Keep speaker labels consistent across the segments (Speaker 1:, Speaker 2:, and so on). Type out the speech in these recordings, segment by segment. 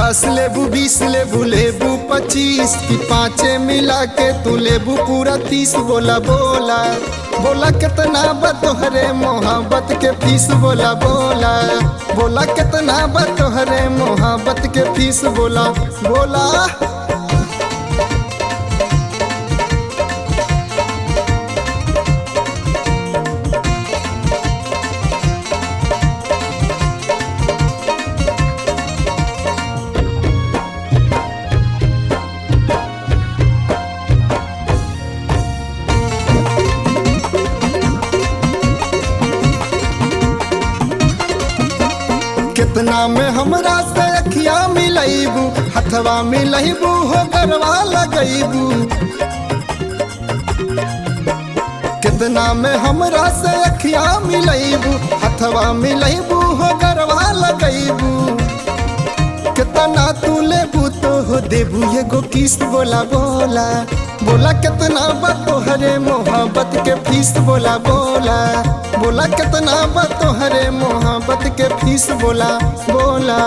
Speaker 1: दस लेबू बीस लेबू लेबू पच्चीस की पाँचे मिला के तू लेबू पूरा तीस बोला बोला बोला कितना बा तोहरे मोहब्बत के फीस बोला बोला बोला कितना बा तोहरे मोहब्बत के फीस बोला बोला कितना में हमरा से अखिया मिलैबू हथवा मिलैबू हो गरवा लगैबू कितना में हमरा से अखिया मिलैबू हथवा मिलैबू हो गरवा लगैबू कितना तू लेबू तो हो देबू एगो किस्त बोला बोला बोला कितना बा तोहरे मोहब्बत के फीस बोला बोला बोला कितना बा तोहरे मोहब्बत के फीस बोला बोला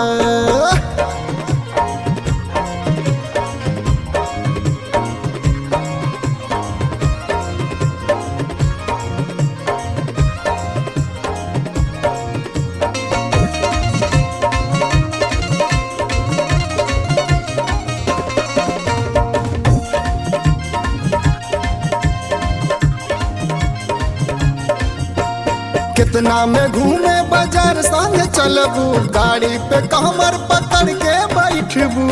Speaker 1: कितना में घूमे बाजार संग चलबू गाड़ी पे कमर पकड़ के बैठबू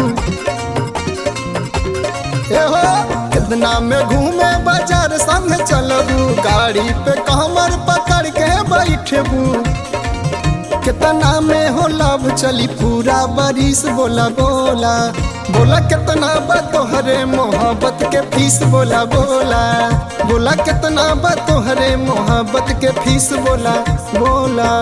Speaker 1: एहो कितना में घूमे बाजार संग चलबू गाड़ी पे कमर पकड़ के बैठबू कितना में हो लाभ चली पूरा बारिश बोला बोला बोला कितना बा तोहरे मोहब्बत के फीस बोला बोला बोला कितना बा तोहरे मोहब्बत के फीस बोला बोला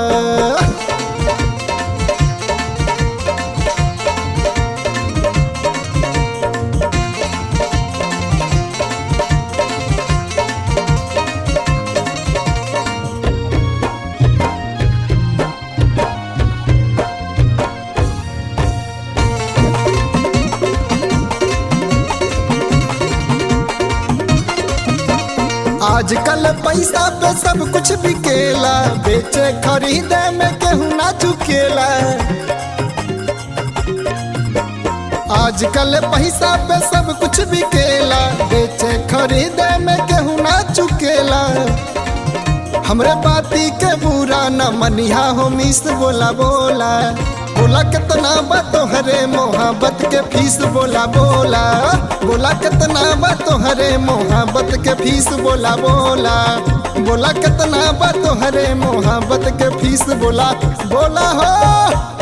Speaker 1: आजकल पैसा पे सब कुछ बिकेला बेचे खरीदे में केहू ना चुकेला आजकल पैसा पे सब कुछ बिकेला बेचे खरीदे में केहू ना चुकेला हमरे बाती के बुरा न मनिहा हो मिस बोला बोला बोला कितना बा तोहरे मोहब्बत के फीस बोला बोला बोला कितना बा तोहरे मोहब्बत के फीस बोला बोला बोला कितना बा तोहरे मोहब्बत के फीस बोला बोला हो